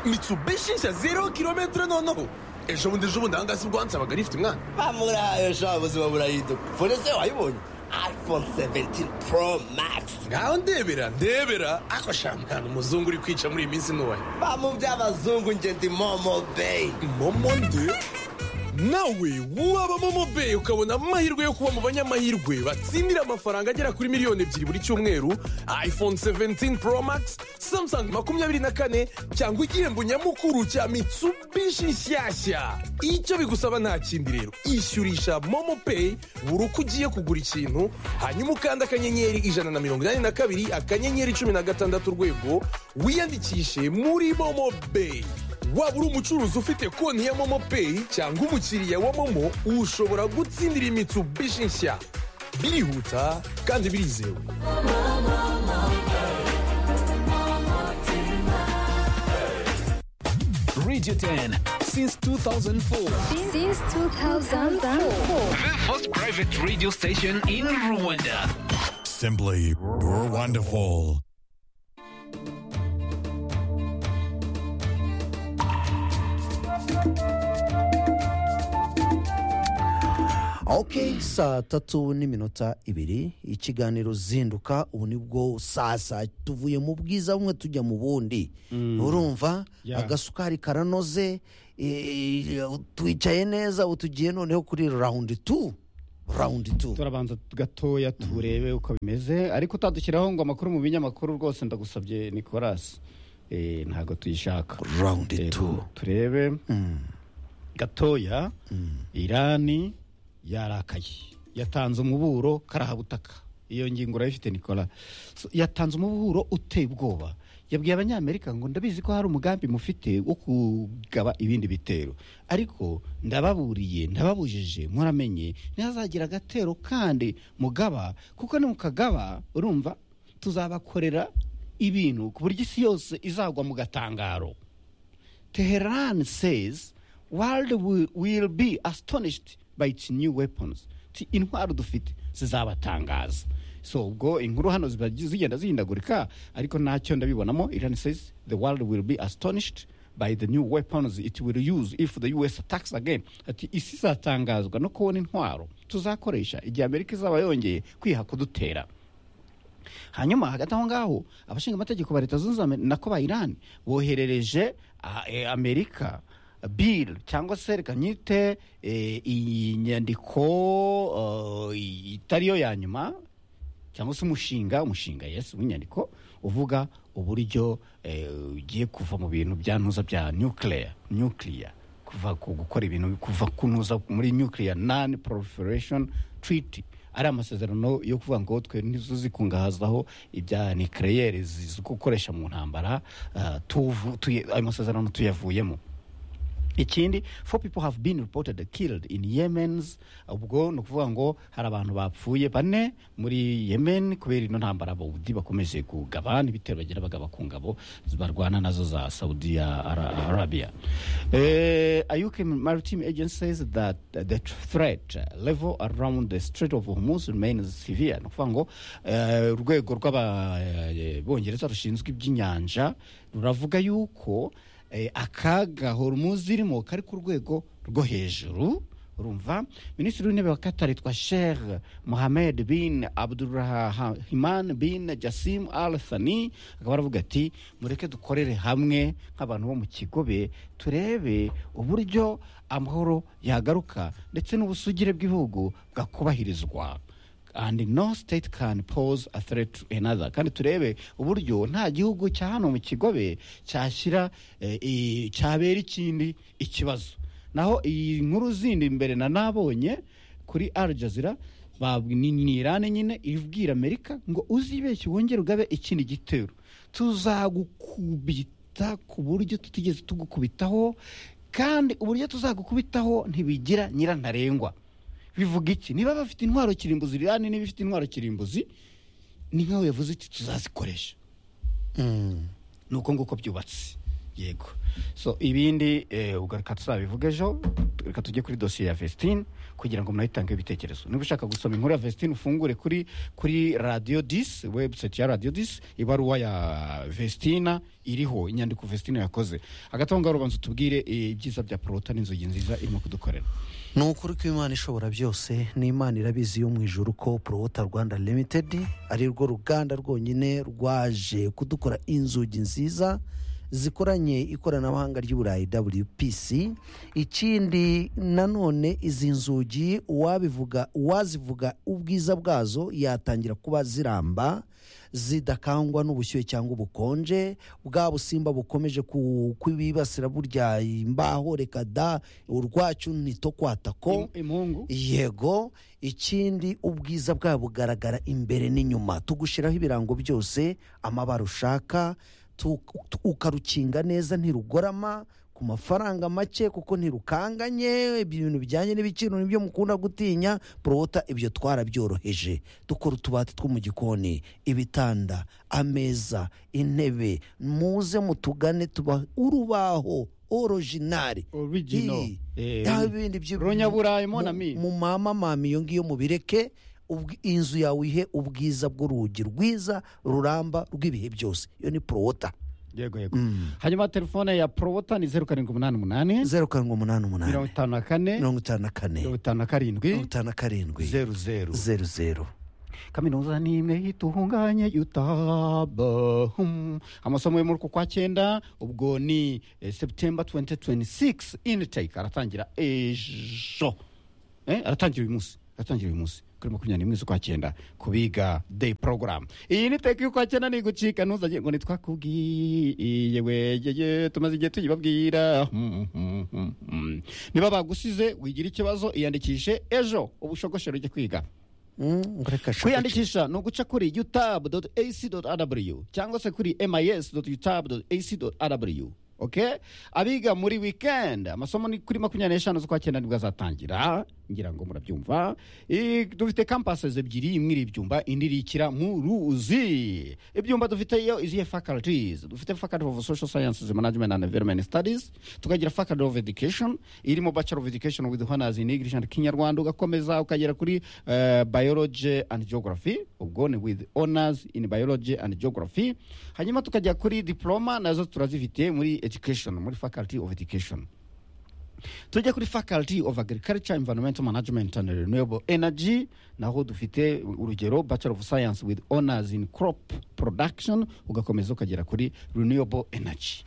mitsubishi nshya zero kilometero noneho ejo bundi ejo bundi aha ngaha si ubwo wansabaga rifite umwana bamurahaye sha buzima burayiduka fone se wayibonye iphone 17 pro max ngaho ndebera ndebera ako sha mwana umuzungu uri kwica muri iyi minsi ntuwaye bamu by'abazungu nje ndi momo bay momo nde nawe waba momo beyi ukabona amahirwe yo kuba mu banyamahirwe batsindira amafaranga agera kuri miliyoni ebyiri buri cyumweru iphone 17 pro max samsung makumyabiri na kane cyangwa igihembo nyamukuru cya mitsubishi nshyashya icyo bigusaba nta kindi rero ishyurisha momo peyi buri uko ugiye kugura ikintu hanyuma ukanda akanyenyeri ijana na mirongo inani na kabiri akanyenyeri cumi na gatandatu urwego wiyandikishe muri momo beyi waba uri umucuruzi ufite konti ya momo peyi cyangwa umukiriya wa momo ushobora gutsindira imitsubishi nshya birihuta kandi birizewe radio 10 since 2004 Since 2004. the first private radio station in rwanda Simply wonderful. ok saa tatu n'iminota ibiri ikiganiro zinduka ubu nibwo saa saa tuvuye mu bwiza bumwe tujya mu bundi urumva Yeah. agasukari karanoze eh, twicaye neza ubu tugiye noneho kuri rawundi tu rawundi tu turabanza gatoya turebe uko bimeze ariko utadushyiraho ngo amakuru mu binyamakuru rwose ndagusabye nicolas Eh, ntabwo tuyishaka rawundi Eh, tu turebe gatoya irani yarakaye yatanze umuburo karahabutaka iyo ngingo urayifite nicola So, yatanze umuburo uteye ubwoba yabwiye abanyamerika ngo ndabizi ko hari umugambi mufite wo kugaba ibindi bitero ariko ndababuriye ndababujije muramenye ntihazagira agatero kandi mugaba kuko nimukagaba urumva tuzabakorera ibintu ku buryo isi yose izagwa mu gatangaro Tehran says world will, will be astonished by its new weapons. Ti intwaro dufite zizabatangaza. So ubwo inkuru hano ziba zigenda zihindagurika ariko ntacyo ndabibonamo Iran says the world will be astonished by the new weapons it will use if the US attacks again. Ati isi izatangazwa no kubona intwaro tuzakoresha igihe Amerika izaba yongeye kwiha kudutera. hanyuma hagati aho ngaho abashinga amategeko ba leta zunze ubumwe na ko ba irani boherereje ah, eh, amerika bill cyangwa se reka nyite eh, iyi nyandiko eh, itariyo ya nyuma cyangwa se umushinga umushinga yes w'inyandiko uvuga uburyo eh, ugiye kuva mu bintu byantuza bya nuclear nuclear kuva ku gukora ibintu kuva kunuza muri nuclear non proliferation treaty ari amasezerano yo kuvuga ngo twe ntizuzikungahazaho ibya nucleaire zo gukoresha mu ntambara ah, tuvu- tuye- ayo masezerano tuyavuyemo ikindi four people have been reported killed in yemens ubwo ni ukuvuga ngo hari abantu bapfuye bane muri yemen kubera ino ntambara abawudi bakomeje kugabana ibitero bagira bagaba ku ngabo barwana nazo za saudi ya Ara- arabia Eh, a uk maritime agency says that the threat level around the strait of hormuz remains severe ni ukuvuga ngo eh, urwego rw'abongereza rushinzwe iby'inyanja ruravuga yuko eh, akaga horumuzi irimo kari ku rwego rwo hejuru urumva minisitiri w'intebe wa katari yitwa sheikh mohamed bin abdurahman bin jasim al thani akaba aravuga ati mureke dukorere hamwe nk'abantu bo mu kigobe turebe uburyo amahoro yagaruka ndetse n'ubusugire bw'ibihugu bwakubahirizwa and no state can pose a threat to another kandi turebe uburyo nta gihugu cya hano mu kigobe cyashyira eh, i- cyabera ikindi ikibazo naho iyi nkuru zindi mbere na nabonye kuri Al Jazeera ba- ni ni Irani nyine ibwira Amerika ngo uzibeshye wongere ugabe ikindi gitero tuzagukubita ku buryo tutigeze tugukubitaho kandi uburyo tuzagukubitaho ntibigira nyirantarengwa bivuga iki niba bafite intwaro kirimbuzi irani niba ifite intwaro kirimbuzi ni nkaho yavuze iti tuzazikoresha ni uko nguko byubatse yego so ibindi eh, ubwo reka tuzabivuga ejo reka tujye kuri dosiye ya vestine kugira ngo munayitangeho ibitekerezo niba ushaka gusoma inkuru ya vestine ufungure kuri kuri radiyo disi webusayiti ya radiyo disi ibaruwa ya vestina iriho inyandiko vestina yakoze hagati aho ngaho ubanza utubwire eh, ibyiza bya porota n'inzugi nziza irimo kudukorera ni ukuri ko imana ishobora byose n'imana irabizi yo mu ijoro ko porowota rwanda limitedi ari rwo ruganda rwonyine rwaje kudukora inzugi nziza zikoranye ikoranabuhanga ry'uburayi wpc ikindi nanone izi nzugi uwabivuga uwazivuga ubwiza bwazo yatangira kuba ziramba zidakangwa n'ubushyuhe cyangwa ubukonje bwa busimba bukomeje ku- kwibibasira burya imbaho reka da urwacyo ntitokwatakako Im- impungu yego ikindi ubwiza bwabo bugaragara imbere n'inyuma tugushyiraho ibirango byose amabara ushaka tu- tu- ukarukinga neza ntirugorama ku mafaranga make kuko ntirukanganye ibintu bijyanye n'ibiciro nibyo mukunda gutinya porota ibyo twarabyoroheje dukora utubati two mu gikoni ibitanda ameza intebe muze mutugane tuba urubaho orojinari Original. Ii. Eh, Yaba ibindi byo Runyaburayi, mon mu- ami. mu mama mami iyo ngiyo mubireke ubw- inzu yawe ihe ubwiza bw'urugi rwiza ruramba rw'ibihe byose iyo ni porota yego yego hanyuma telefone ya porowota ni zeru karindwi umunani umunani zeru karindwi umunani mirongo umunani itanu na kane mirongo itanu na kane mirongo itanu na mirongo karindwi itanu na karindwi zeru zeru zeru zeru kaminuza ni imwe itunganye yutaba Hmm. amasomo yo muri uku kwa cyenda ubwo ni eh, september 2026 intake aratangira ejo Eh, aratangira uyu munsi aratangira uyu munsi kuri makumyabiri n'imwe z'ukwa cyenda ku biga day program iyi ni teka y'ukwa cyenda ni gucika ntuzajye ngo ntitwakubwiye wegeye tumaze igihe tuyibabwira Hmm, hmm, hmm, hmm. niba bagusize wigira ikibazo iyandikishe ejo ubushogoshero ujye kwiga Mm, ngo reka shaka- kwiyandikisha ni uguca kuri utab ac rw cyangwa se kuri mis utab ac rw okay? abiga muri weekend amasomo ni kuri makumyabiri n'eshanu z'ukwa cyenda nibwo azatangira ngira ngo murabyumva I- dufite campuses ebyiri imwe iri ibyumba indi iri ikira mu ruzi ibyumba dufite yo izihe faculties dufite faculty of social sciences management and environment studies tukagira faculty of education irimo bachelor of education with honors in english and kinyarwanda ugakomeza ukagera kuri eh, biology and geography ubwo ni with honors in biology and geography hanyuma tukajya kuri diploma nazo turazifite muri education muri faculty of education tujya kuri faculty of agriculture environmental management and renewable energy naho dufite urugero bachelor of science with honors in crop production ugakomeza ukagera kuri renewable energy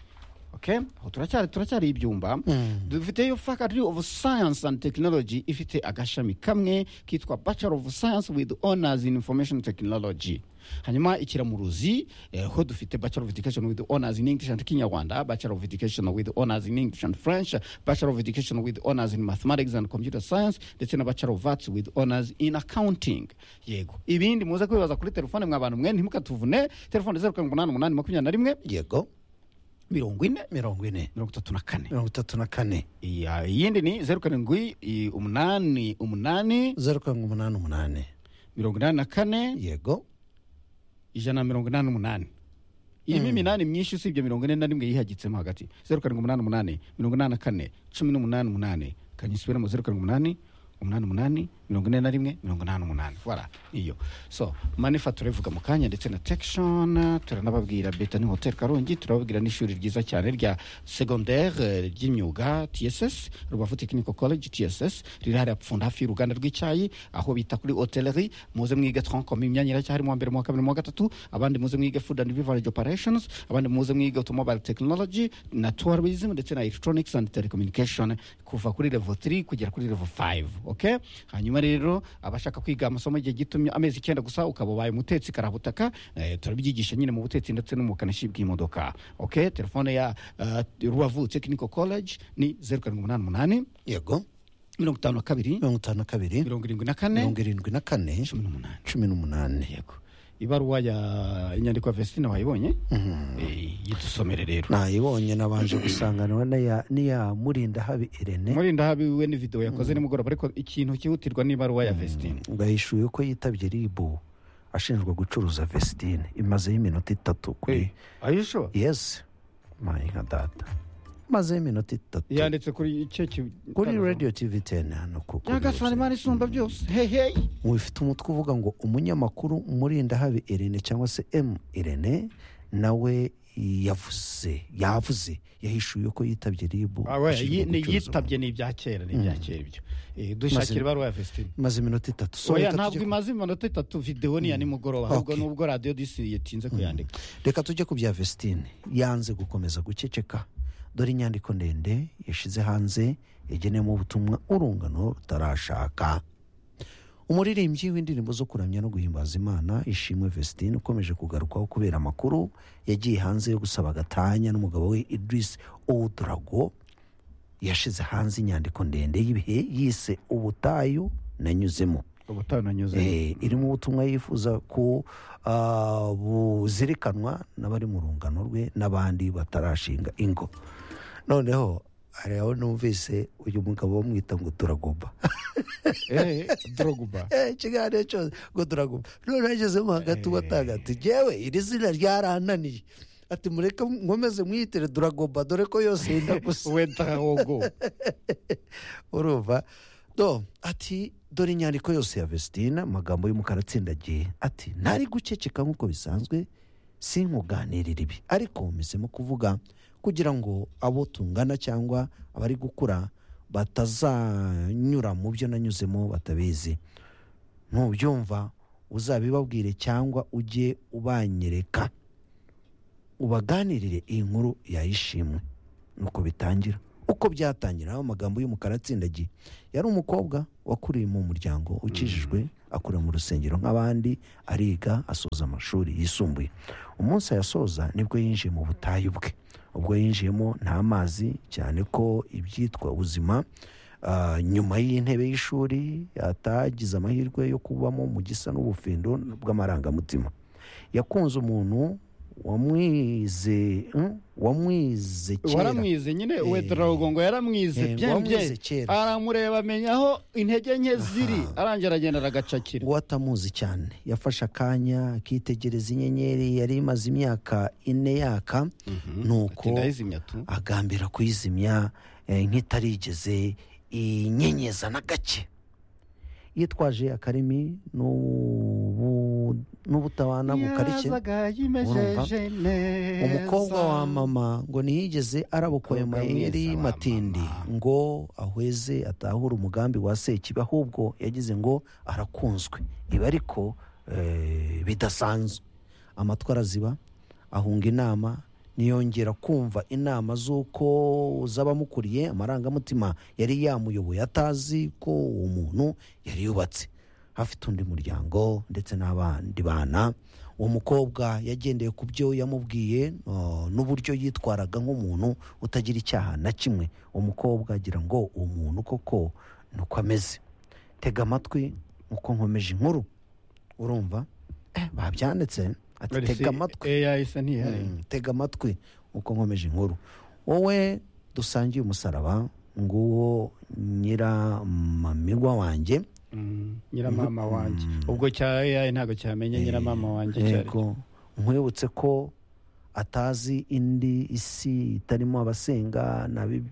okay aho turacyari turacyari ibyumba dufiteyo faculty of science and technology ifite agashami kamwe kitwa bachelor of science with honors in information technology hanyuma ikiramuruzi eh, ho dufite bachelor of education with honors in english and kinyarwanda bachelor of education with honors in english and french bachelor of education with honors in mathematics and computer science ndetse na bachelor of arts with honors in accounting yego ibindi muze kwibaza kuri telefone mwabantu mwe ntimukatuvune telefone zeru karindwi umunani umunani makumyabiri na rimwe yego mirongo ine mirongo ine mirongo itatu na kane mirongo itatu na kane Iya, iyindi ni zeru karindwi i- umunani umunani zeru karindwi umunani umunani mirongo inani na kane yego ijana na mirongo inani n'umunani irimo iminani myinshi usibye mirongo ine na rimwe yihagitsemo hagati zeru karindwi umunani umunani mirongo inani na kane cumi n'umunani umunani kanyisubiramo zeru karindwi umunani umunani umunani mirongo ine na rimwe mirongo inani n'umunani wara iyo so manifa turabivuga mu kanya ndetse na tekishoni turanababwira beta ni hoteli karongi turababwira n'ishuri ryiza cyane rya segondaire ry'imyuga tss rubavu tekiniko college tss riri hariya pfunda hafi y'uruganda rw'icyayi aho bita kuri hoteleri muze mwiga tronkom imyanya iracyahari mu wa mbere mu wa kabiri mu wa gatatu abandi muze mwiga food and beverage operations abandi muze mwiga automobile technology na tourism ndetse na electronics and telecommunication kuva kuri level 3 kugera kuri level 5 okay hanyuma rero abashaka kwiga amasomo igihe gitumye amezi icyenda gusa ukaba ubaye umutetsi karabutaka eh, turabyigisha nyine mu butetsi ndetse no mu bukanishi bw'imodoka okay telefone ya eh, rubavu technical college ni 0788 yego mirongo itanu na kabiri mirongo itanu na kabiri mirongo irindwi na kane mirongo irindwi na kane cumi n'umunani cumi n'umunani yego ibaruwa ya inyandiko ya vesitine wayibonye Eh, yidusomere rero nayibonye nabanje gusanganwa n'iya- n'iya murinda habi irene murinda habiwe ni video yakoze nimugoroba ariko ikintu cyihutirwa ni ibaruwa ya vesitine ngo yahishuye ko yitabye ribu ashinjwa gucuruza vesitine imazeho iminota itatu kuri ayisho yesi mayinka data imazeho iminota itatu yanditse kuri icyo ki- kuri radiyo tivi teni hano ku kuri nyagasani website. imana isumba byose heheyi mufite umutwe uvuga ngo umunyamakuru murindahabi irene cyangwa se emu irene nawe yavuze yavuze yahishuye ko yitabye ribu ashinjwa ni gucuruza yitabye ni ibya kera ni ibya kera ibyo Eh, dushakira ibaruwa ya vesitine imaze iminota itatu So, oya reka tujye ntabwo ku- imaze iminota itatu videwo ni iya nimugoroba ahubwo Okay. nubwo radiyo disi yatinze kuyandika reka tujye ku bya vesitine yanze gukomeza guceceka dore inyandiko ndende yashyize hanze yageneyemo ubutumwa urungano rutarashaka umuririmbyi w'indirimbo zo kuramya no guhimbaza imana ishimwe vesitine ukomeje kugarukwaho kubera amakuru yagiye hanze yo gusaba agatanya n'umugabo we idris oudurago yashyize hanze inyandiko ndende y'ibihe yise ubutayu nanyuzemo ubutayu nanyuze Eh, irimo ubutumwa yifuza ko ah, buzirikanwa n'abari mu rungano rwe n'abandi batarashinga ingo noneho hari aho numvise uyu mugabo bamwita ngo turagomba Eh, doroguba Eh, ikiganiro cyose ngo turagomba none agezemo hagati uwatanga ati jyewe iri zina ryarananiye ati mureke nkomeze mwiyitire duragomba dore ko yose yenda gusa wedarogo urumva do ati dore inyandiko yose ya vesitine amagambo y'umukara atsindagiye ati ntari guceceka nk'uko bisanzwe sinkuganirire ibi ariko mpisemo kuvuga kugira ngo abo tungana cyangwa abari gukura batazanyura mu byo nanyuzemo batabizi ntubyumva uzabibabwire cyangwa ujye ubanyereka ubaganirire iyi nkuru yayishimwe nuko bitangira uko byatangira aho amagambo y'umukara atsindagiye yari umukobwa wakuriye mu muryango ukijijwe akura mu rusengero nk'abandi ariga asoza amashuri yisumbuye umunsi ayasoza nibwo yinjiye mu butayu bwe ubwo yinjiyemo nta mazi cyane ko ibyitwa ubuzima ah, nyuma y'intebe y'ishuri atagize amahirwe yo kubamo mu gisa n'ubufindo bw'amarangamutima yakunze umuntu wamwize hmm? wamwize kera waramwize nyine Eh, wedarago ngo yaramwize eh, byembye wamuze kera. aramureba amenya aho intege nke ziri arangira aragenda aragacakira uwo atamuzi cyane yafashe akanya akitegereza inyenyeri yari imaze imyaka ine yaka nuko Ati, "Ndayizimya tu." agambira kuyizimya eh, nk'itarigeze inyenyeza na gake yitwaje akarimi n'ubu- n'ubutawana bukarishye Yazaga yimejeje neza. umukobwa wa mama ngo ntiyigeze arabukoye Umukobwa amayeri mwiza wa y'amatindi mama. ngo ahweze atahure umugambi wa sekibi ahubwo yagize ngo arakunzwe ibi ariko eh, bidasanzwe amatwi araziba ahunga inama ntiyongera kumva inama z'uko z'abamukuriye amarangamutima yari yamuyoboye atazi ko uwo muntu yari yubatse hafite undi muryango ndetse n'abandi bana uwo mukobwa yagendeye ku byo yamubwiye uh, n'uburyo yitwaraga nk'umuntu utagira icyaha na kimwe uwo mukobwa agira ngo uwo muntu koko ni uko ameze tega amatwi uko nkomeje inkuru urumva eh, babyanditse ati Polisi, tega amatwi eh, yahise ntihari Mm, tega amatwi uko nkomeje inkuru wowe dusangiye umusaraba nguwo nyiramamirwa wanjye Mm, nyiramama wanjye ubwo cya AI ntabwo cyamenye nyiramama wanjye cyari yego nkwibutse ko atazi indi isi itarimo abasenga n'abi-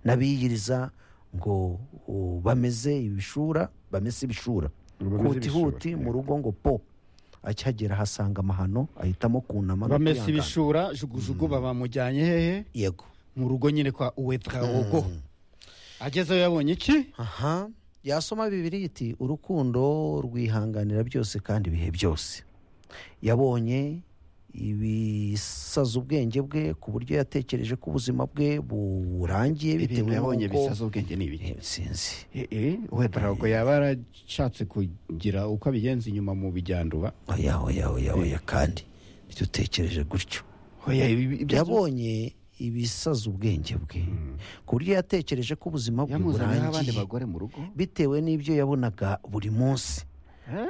n'abiyiriza ngo uh, bameze ibishura bamese ibishura Bameze huti huti ibishura, mu rugo ngo po akihagera ahasanga amahano ahitamo kunama no bamese kwihangana. ibishura jugujugu bamujyanye hehe yego mu rugo nyine kwa uwetawogo agezeyo yabonye iki aha yasoma bibiri iti urukundo rwihanganira byose kandi ibihe byose yabonye ibisaza ubwenge bwe ku buryo yatekereje ko ubuzima bwe burangiye bitewe ibintu yabonye n'uko bisaza ubwenge ni ibiki Eh, sinzi uwetawogo yaba yarashatse kugira uko abigenza inyuma mu bijyanduba oya oya oya oya kandi nicyo utekereje gutyo Oya, ibi- ibyo- yabonye ibisaza ubwenge bwe ku buryo yatekereje ko ubuzima bwe yamuzaniyeho abandi burangiye bagore mu rugo bitewe n'ibyo yabonaga buri munsi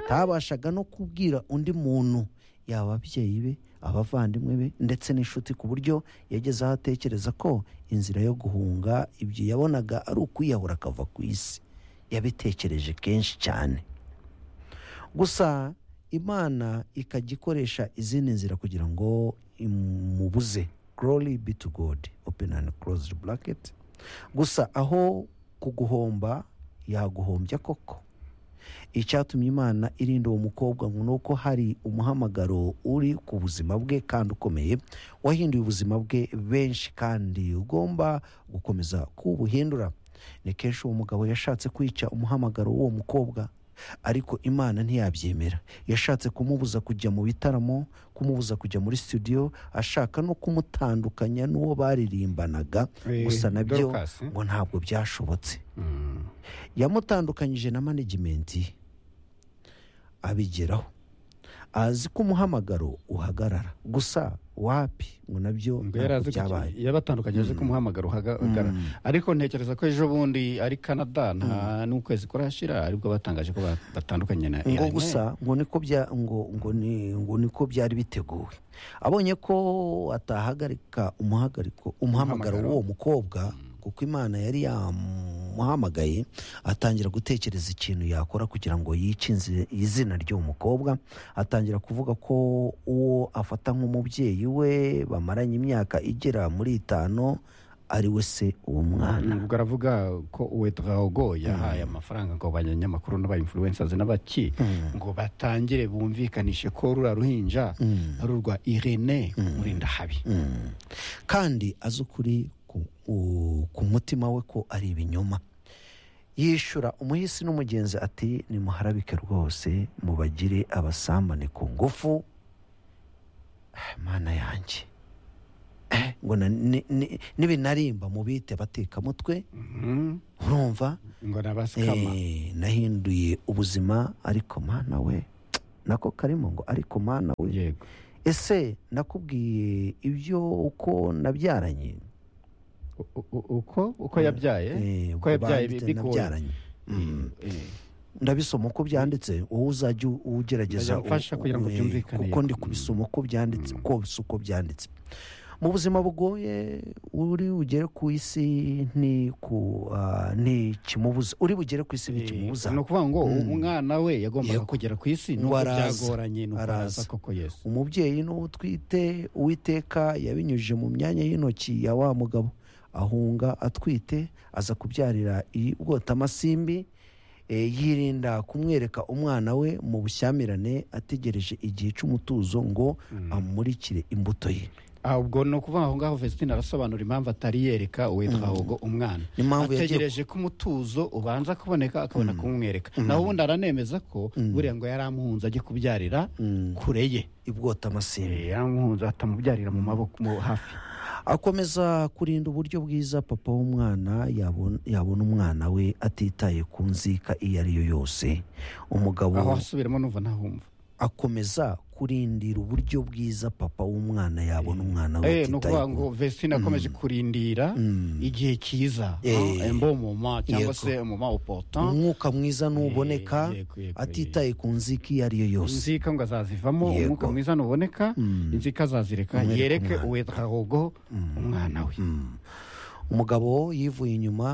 ntabashaga no kubwira undi muntu yaba ababyeyi be abavandimwe be ndetse n'inshuti ku buryo yageze aho atekereza ko inzira yo guhunga ibyo yabonaga ari ukwiyahura akava ku isi yabitekereje kenshi cyane gusa imana ikajya ikoresha izindi nzira kugira ngo imubuze glory be to god open and closed bracket gusa aho kuguhomba yaguhombya koko icyatumye imana irinda uwo mukobwa ngo ni uko hari umuhamagaro uri ku buzima bwe kandi ukomeye wahinduye ubuzima bwe benshi kandi ugomba gukomeza kubuhindura ni kenshi uwo mugabo yashatse kwica umuhamagaro w'uwo mukobwa ariko imana ntiyabyemera yashatse kumubuza kujya mu bitaramo kumubuza kujya muri studio ashaka no kumutandukanya n'uwo baririmbanaga Eh, gusa nabyo Dorcas, eh? ngo ntabwo byashobotse yamutandukanyije na management abigeraho azi ko umuhamagaro uhagarara gusa wapi ngo nabyo Ngo yari ntabwo azi ko byabaye yabatandukanye azi ko umuhamagaro uhagarara ariko ntekereza ko ejo bundi ari canada nta n'ukwezi kurashira aribwo batangaje ko ba- batandukanye na ngo AI. gusa ngo niko bya ngo ngo ni ngo niko byari biteguwe abonye ko atahagarika umuhagariko umuhamagaro Umuhamagaro. w'uwo mukobwa kuko imana yari yamuhamagaye atangira gutekereza ikintu yakora kugira ngo yice inzi- izina ry'uwo mukobwa atangira kuvuga ko uwo afata nk'umubyeyi we bamaranye imyaka igera muri itanu ari we se uwo mwana ubwo aravuga ko uwetwago yahaye amafaranga ngo abanyamakuru n'abainfluencers n'abaki ngo batangire bumvikanishe ko rura ruhinja ari urwa irene murindahabi kandi azi ukuri ku- u- ku mutima we ko ari ibinyoma yishyura umuhisi n'umugenzi ati nimuharabike rwose mubagire abasambane ku ngufu Ah, mana yanjye Eh, ngo na- ni- ni- nibinarimba mubite batekamutwe urumva ngo nabasikama Eh, nahinduye ubuzima ariko mana we nako karimo ngo ariko mana we yego ese nakubwiye ibyo uko nabyaranye U- u- u- uko uko yabyaye Eh, ubwo uko yabyaye banditse bigoye nabyaranye Mm. ndabisoma uko byanditse wowe uzajya u- ugerageza Ndamfasha u- kugira ngo eh, byumvikane. kuko ndi kubisoma uko byanditse uko bisa uko byanditse mu buzima bugoye uri bugere ku isi ni ku ah, ni kimubuza uri bugere ku isi ni kimubuza ni ukuvuga ngo umwana we yagombaga kugera ku isi Ngo nubwo araza. byagoranye nuko araza Araza. koko yesu umubyeyi n'uwo utwite uwiteka yabinyujije mu myanya y'intoki ya wa mugabo ahunga atwite aza kubyarira i bwotamasimbi e, yirinda kumwereka umwana we mu bushyamirane ategereje igihe cy'umutuzo ngo amurikire imbuto ye Ah, ubwo ni ukuvuga aho ngaho vesitine arasobanura impamvu atari yereka uwitwahogo umwana Impamvu yagiye ategereje ko umutuzo ubanza kuboneka akabona kumwereka naho ubundi aranemeza ko buriya ngo yari amuhunze ajye kubyarira kure ye i bwotamasimbi Eh, yaramuhunze atamubyarira mu maboko mu hafi akomeza kurinda uburyo bwiza papa w'umwana yabona yabona umwana we atitaye ku nzika iyo ari yo yose umugabo aho asubiramo numva ntahumva akomeza kurindira uburyo bwiza papa w'umwana yabona umwana we Eh, ni atitaye ukuvuga ku- ngo vesitine akomeje kurindira igihe cyiza Eh. embo moma cyangwa Yego. se moma opotan umwuka mwiza nuboneka Eh, yego, yego, atitaye ku nzika iyo ari yo yose inzika ngo azazivamo Yego. umwuka mwiza nuboneka inzika azazireka yereke uwetwahogo umwana we umugabo yivuye inyuma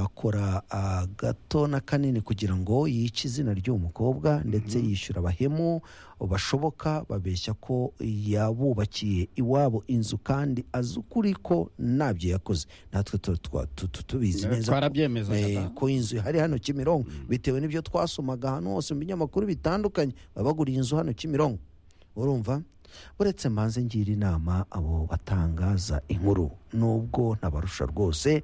akora agato na kanini kugira ngo yice izina ry'uwo mukobwa ndetse yishyura abahemu bashoboka babeshya ko yabubakiye iwabo inzu kandi azi ukuri ko ntabyo yakoze natwe tu- twa- tu- tu- tubizi neza ko- twarabyemezaga Eh, da. ko inzu ihari hano kimironko bitewe n'ibyo twasomaga ahantu hose mu binyamakuru bitandukanye baba baguriye inzu hano kimironko urumva uretse mbanze ngira inama abo batangaza inkuru nubwo ntabarusha rwose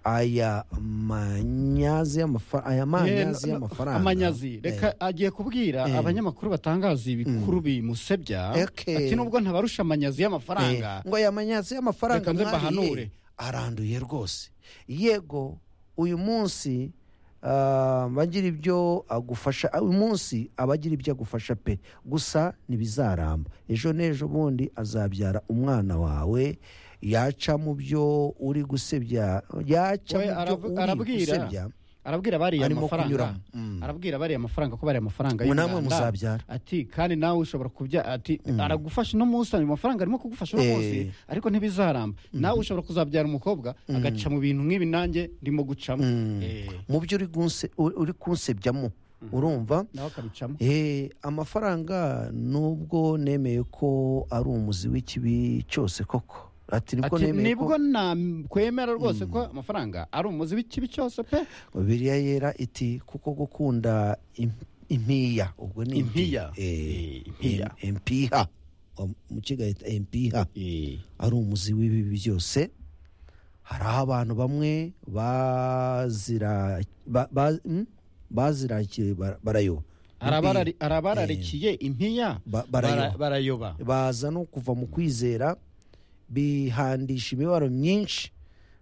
aya manyazi y'amafa- aya manyazi Eh, y'amafaranga amanyazi reka agiye kubwira abanyamakuru batangaza ibikuru bimusebya Eke. ati nubwo ntabarusha amanyazi y'amafaranga Eh, ngo aya manyazi y'amafaranga Reka nze mbahanure. mwariye aranduye rwose yego uyu munsi ah, bagira ibyo agufasha ah, uyu munsi aba agira ibyo agufasha pe gusa ntibizaramba ejo n'ejo bundi azabyara umwana wawe yaca mu byo uri gusebya yaca We mu aravu- byo uri arabwira gusebya arabwira bariya Arimo amafaranga kunyuramo. Mm. arabwira bariya amafaranga ko bariya amafaranga Ngo namwe y'Uruganda. muzabyara. ati kandi nawe ushobora kubya ati aragufasha uno munsi ayo mafaranga arimo kugufasha uno Eh. munsi ariko ntibizaramba nawe ushobora kuzabyara umukobwa agaca mu bintu nk'ibi nanjye ndimo gucamo Eh, mu byo uri gunse- uri kunsebyamo urumva nawe akabicamo Eh, amafaranga nubwo nemeye ko ari umuzi w'ikibi cyose koko ati nibwo ati nemeye ko nibwo nakwemera rwose ko amafaranga ari umuzi w'ikibi cyose pe bibiriya yera iti kuko gukunda im- impiya ubwo ni Impiya. Eh, Eh, impiya. im- impiha Wa- mu kigahita impiha ari umuzi w'ibibi byose hari aho abantu bamwe bazira ba- ba- mm, bazirakiye bara- barayoba Arabarari- arabararikiye impiya Ba- barayoba. bara- barayoba baza no kuva mu kwizera bihandisha imibabaro myinshi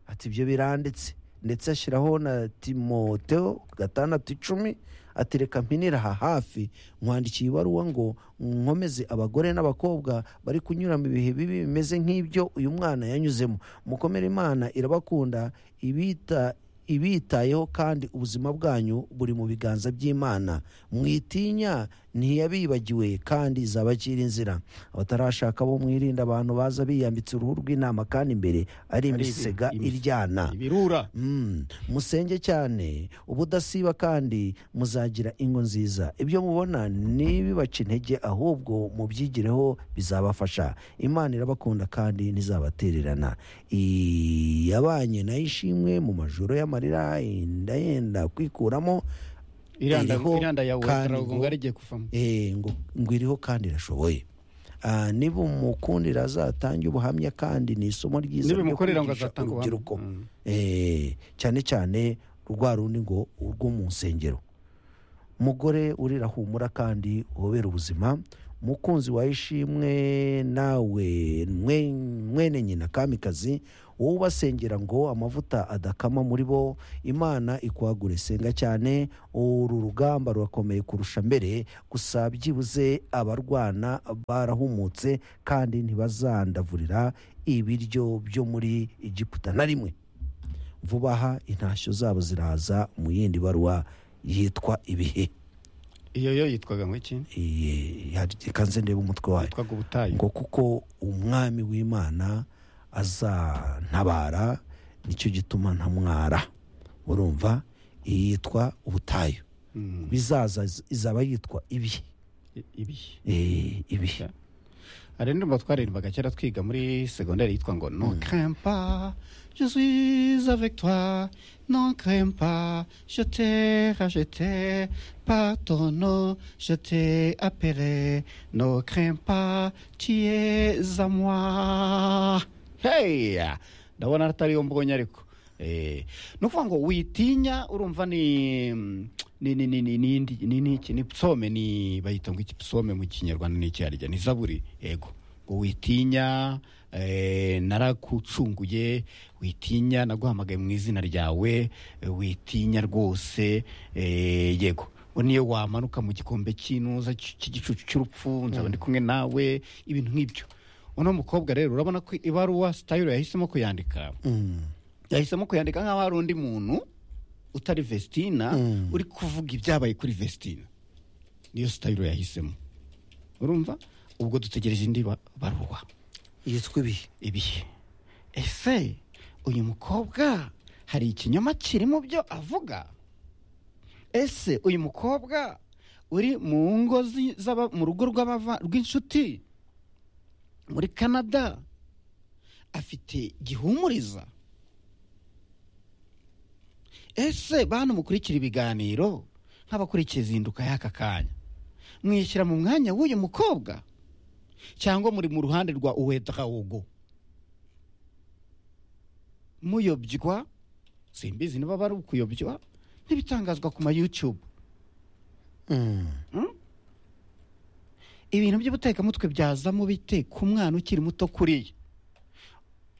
ati ibyo biranditse ndetse ashyiraho na timoteo gatandatu icumi ati reka mpinira aha hafi nkwandikiye ibaruwa ngo nkomeze abagore n'abakobwa bari kunyura mu bihe bibi bimeze nk'ibyo uyu mwana yanyuzemo mukomere imana irabakunda ibita ibitayeho kandi ubuzima bwanyu buri mu biganza by'imana mwitinya ntiyabibagiwe kandi izaba akiri inzira abatarashaka bo mwirinda abantu baza biyambitse uruhu rw'intama kandi imbere ari imisega imis- iryana ibirura Mm, musenge cyane ubudasiba kandi muzagira ingo nziza ibyo mubona ntibibaca intege ahubwo mubyigireho bizabafasha imana irabakunda kandi ntizabatererana iyabanye nayo ishimwe mu majoro y'amarira yenda yenda kwikuramo iranda iriho iranda yawe kandi ngo- ngo rigiye kuvamo Eh, ngo ngo iriho kandi irashoboye Ah, niba umukundira azatanga ubuhamya kandi ni isomo ryiza ryo Nibimukorera ngo kwigisha azatanga ubuhamya. urubyiruko Mm. Eh, cyane cyane rwa rundi ngo urwo mu nsengero mugore urira humura kandi uhobera ubuzima umukunzi wawe ishimwe nawe mwe- mwene nyina kamikazi wowe ubasengera ngo amavuta adakama muri bo imana ikwagure senga cyane uru rugamba rurakomeye kurusha mbere gusa byibuze abarwana barahumutse kandi ntibazandavurira ibiryo byo muri egiputa na rimwe vuba aha intashyo zabo ziraza mu yindi baruwa yitwa ibihe iyo yo yitwaga ngo iki Iye, hari- reka nze ndebe umutwe wayo yitwaga ubutayu ngo kuko umwami w'imana azantabara nicyo gituma ntamwara urumva iyi yitwa ubutayu Mm. bizaza izaba yitwa ibihe I- ibihe Eh, ibihe hari indirimbo twaririmbaga kera twiga muri segonderi yitwa ngo non crempa je suis avec toi non crempa je te rajete pardonne je te appelé non crempa tu es à moi hey ndabona atari yo mbonye ariko Eh, ni ukuvuga ngo witinya urumva ni ni ni ni ni ni ndi- ni ni iki ni psome ni bayita ngo iki psome mu kinyarwanda ni icyarya ni zaburi yego ngo witinya eh, narakucunguye witinya naguhamagaye mu izina ryawe eh, witinya rwose eh, yego ngo niyo wamanuka mu gikombe cy'inuza cy- cy'igicucu cy'urupfu nzaba ndi kumwe nawe ibintu nk'ibyo uno mukobwa rero urabona ko ibaruwa sitayiro yahisemo kuyandika yahisemo kuyandika nk'aho hari undi muntu utari vestina uri kuvuga ibyabaye kuri vestina niyo sitayiro yahisemo urumva ubwo dutegereje indi ba- baruwa yitwa ibihe ibihe ese uyu mukobwa hari ikinyoma kiri mu byo avuga ese uyu mukobwa uri mu ngo zi- z'aba- mu rugo rw'abava- rw'inshuti muri canada afite gihumuriza ese bantu mukurikira ibiganiro nk'abakurikiye izinduka y'aka kanya mwishyira mu mwanya w'uyu mukobwa cyangwa muri mu ruhande rwa uwedrawugo muyobywa simbizi niba bari ukuyobywa n'ibitangazwa ku ma youtube Mm? ibintu by'ubutekamutwe byazamo bite ku mwana ukiri muto kuriya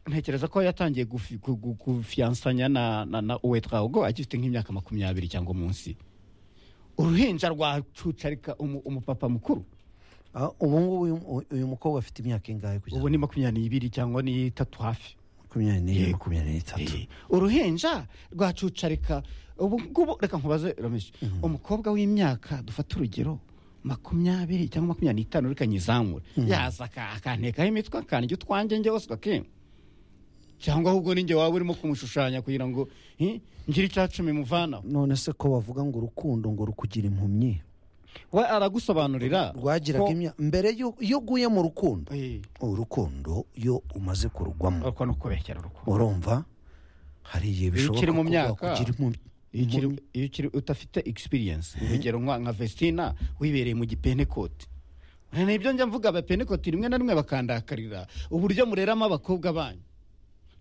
ntekereza ko yatangiye gufi- gu- gu- gufiyansanya na na na uwedrawugo agifite nk'imyaka makumyabiri cyangwa munsi uruhinja rwacucarika umu- umupapa mukuru Ah, ubu ngubu uyu- uyu mukobwa afite imyaka ingahe kugeza ubu ni makumyabiri n'ibiri cyangwa n'itatu hafi makumyabiri n'ine Yego. makumyabiri n'itatu Eh, uruhinja rwacucarika ubu ngubu reka nkubaze rameshi umukobwa w'imyaka dufate urugero makumyabiri cyangwa makumyabiri n'itanu reka nyizamure yaza aka- akantekaho imitwe akandya utwanjye njye wose ugakemba cyangwa ahubwo ninjye waba urimo kumushushanya kugira ngo eh, ngire icya cumi muvanaho none se ko bavuga ngo urukundo ngo rukugira impumyi we aragusobanurira rwagiraga ko- imyaka mbere yo- iyo uguye mu rukundo Eh, urukundo iyo umaze kurugwamo ariko ni ukubeshyera urukundo urumva hari igihe bishoboka ukiri mu ko myaka, wakugira impumyi- iyo ukiri- impumyi. iyo ukiri udafite egispiriyensi urugero nka nka vestina wibereye mu gipentekote ni ibyo njya mvuga abapentekote rimwe na rimwe bakandakarira uburyo mureramo abakobwa banyu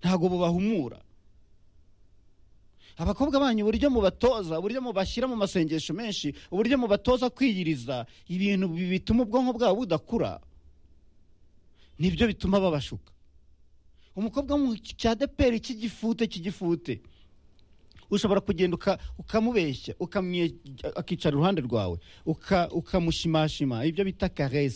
ntabwo bubahumura abakobwa banyu uburyo mubatoza uburyo mubashyira mu masengesho menshi uburyo mubatoza kwiyiriza ibintu bi- bituma ubwonko bwabo budakura nibyo bituma babashuka umukobwa wo mu cya deperi cy'igifute cy'igifute ushobora kugenda uka- ukamubeshya ukamwe- akicara iruhande rwawe uka- ukamushimashima ibyo bita karesi